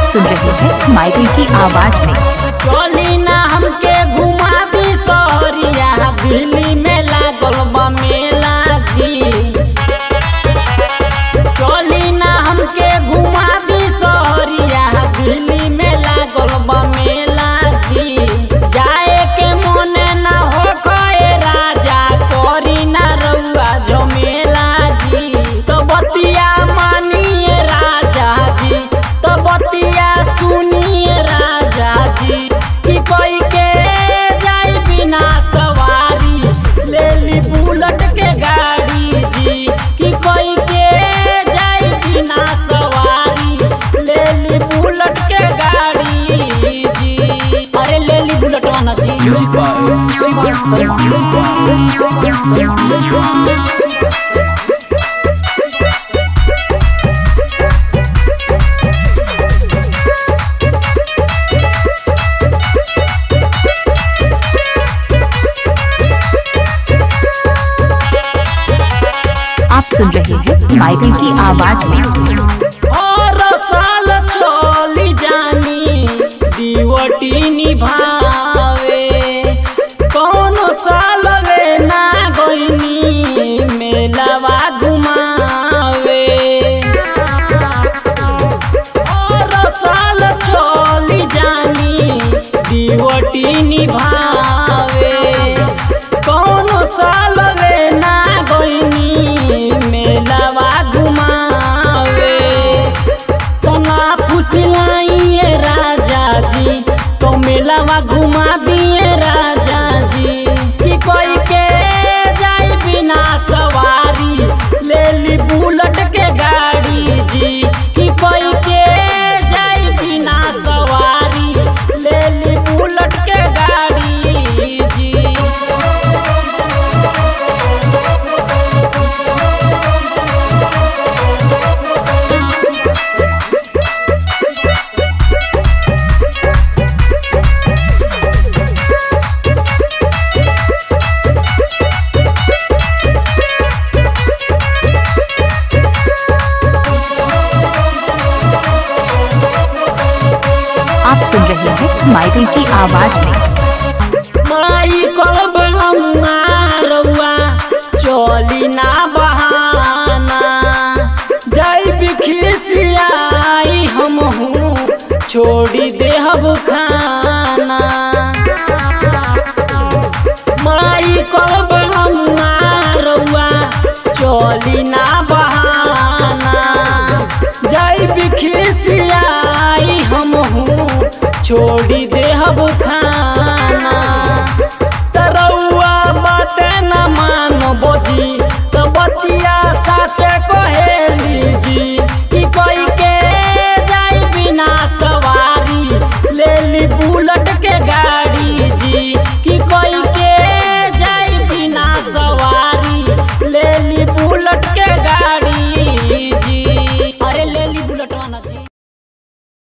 सुन रहे हैं माइकल की आवाज में चली ना हमके घुमा दी सहरिया दिल्ली में लागल बा मेला जी चली ना हमके घुमा दी सहरिया दिल्ली में लागल बा मेला जी जाए के मोने ना हो खए राजा करी ना रउआ जमेला जी तो बतिया मानिए राजा जी तो बतिया सुनिए राजा जी कि कोई के जाई बिना सवारी ले ली बुलेट के गाड़ी जी कि कोई के जाई बिना सवारी ले ली बुलेट के गाड़ी जी अरे ले ली बुलेट वाला जी म्यूजिक बाय शिवा शर्मा आप सुन रहे हैं माइकल की आवाज में और साल चली जानी दीवटी निभावे कौन साल वे ना गईनी मेलावा घुमावे और साल चली जानी दीवटी निभावे कौन साल वे ना गईनी मेलावा घुमावे तना फुसलाइए राजा जी तो मेलावा घुमा दिए राजा जी कि कोई के जाई बिना सवारी ले ली बुलेट के गाड़ी जी कि कोई के जाई बिना सवारी ले ली बुलेट के गाड़ी जी आप सुन रहे हैं माइकल की आवाज में माई कलब रउआ चली ना बहाना जय बिखिसियाई हम हूँ छोड़ी दे